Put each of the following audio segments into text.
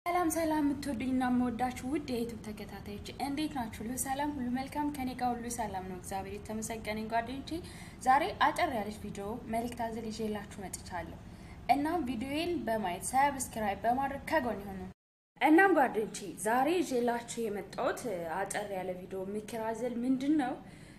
ሰላም ሰላም የምትወዱኝና የምወዳችሁ ውድ የዩቱብ ተከታታዮች እንዴት ናችሁ? ሁሉ ሰላም፣ ሁሉ መልካም፣ ከኔ ጋር ሁሉ ሰላም ነው። እግዚአብሔር የተመሰገነ ጓደኞቼ፣ ዛሬ አጠር ያለች ቪዲዮ መልእክት አዘል ይዤላችሁ መጥቻለሁ። እናም ቪዲዮዬን በማየት ሰብስክራይብ በማድረግ ከጎን ይሁኑ። እናም ጓደኞቼ ዛሬ ይዤላችሁ የመጣሁት አጠር ያለ ቪዲዮ ምክር አዘል ምንድን ነው?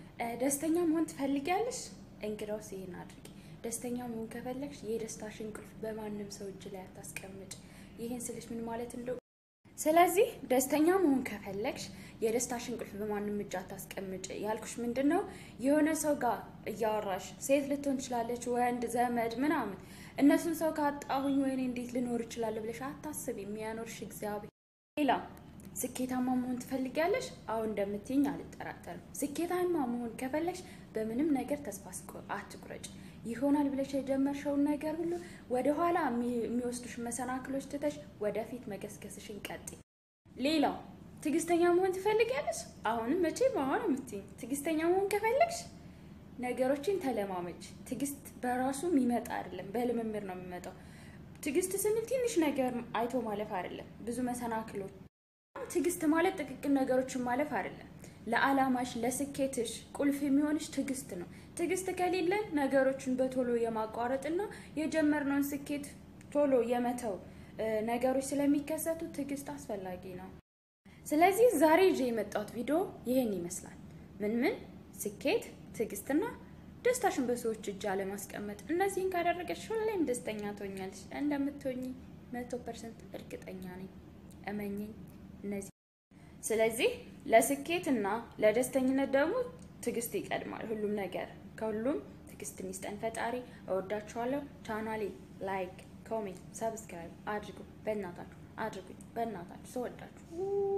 ደስተኛ መሆን ትፈልጊያለሽ? እንግዳውስ ይሄን አድርጊ። ደስተኛ መሆን ከፈለግሽ የደስታሽን ቁልፍ በማንም ሰው እጅ ላይ አታስቀምጭ። ይህን ስልሽ ምን ማለት እንደው ስለዚህ ደስተኛ መሆን ከፈለግሽ የደስታሽን ቁልፍ በማንም እጅ አታስቀምጭ ያልኩሽ ምንድን ነው የሆነ ሰው ጋር እያወራሽ ሴት ልትሆን ትችላለች ወንድ ዘመድ ምናምን እነሱን ሰው ካጣሁኝ ወይኔ እንዴት ልኖር እችላለሁ ብለሽ አታስብ የሚያኖርሽ እግዚአብሔር ሌላ ስኬታማ መሆን ትፈልጊያለሽ አሁን እንደምትይኝ አልጠራጠርም ስኬታማ መሆን ከፈለግሽ በምንም ነገር ተስፋ አትቁረጭ ይሆናል ብለሽ የጀመርሽውን ነገር ሁሉ ወደ ኋላ የሚወስዱሽ መሰናክሎች ትተሽ ወደፊት መገስገስሽን ቀጥይ። ሌላው ትዕግስተኛ መሆን ትፈልጊያለሽ? አሁንም መቼም አሁን የምትይኝ ትዕግስተኛ መሆን ከፈለግሽ ነገሮችን ተለማመች። ትዕግስት በራሱ የሚመጣ አይደለም፣ በልምምድ ነው የሚመጣው። ትዕግስት ስንል ትንሽ ነገር አይቶ ማለፍ አይደለም፣ ብዙ መሰናክሎች። ትዕግስት ማለት ጥቅቅን ነገሮችን ማለፍ አይደለም። ለዓላማሽ ለስኬትሽ ቁልፍ የሚሆንሽ ትዕግስት ነው። ትዕግስት ከሌለን ነገሮችን በቶሎ የማቋረጥና የጀመርነውን ስኬት ቶሎ የመተው ነገሮች ስለሚከሰቱ ትዕግስት አስፈላጊ ነው። ስለዚህ ዛሬ ይዤ የመጣሁት ቪዲዮ ይህን ይመስላል። ምን ምን ስኬት፣ ትዕግስትና ደስታሽን በሰዎች እጅ አለማስቀመጥ። እነዚህን ካደረገች ሁሌም ደስተኛ ትሆኛለሽ። እንደምትሆኝ መቶ ፐርሰንት እርግጠኛ ነኝ። እመኝኝ እነዚህ ስለዚህ ለስኬት እና ለደስተኝነት ደግሞ ትዕግስት ይቀድማል። ሁሉም ነገር ከሁሉም ትዕግስትን ይስጠን ፈጣሪ። እወዳችኋለሁ። ቻናሌ ላይክ፣ ኮሜንት፣ ሰብስክራይብ አድርጉ። በእናታችሁ አድርጉኝ። በእናታችሁ ሰወዳችሁ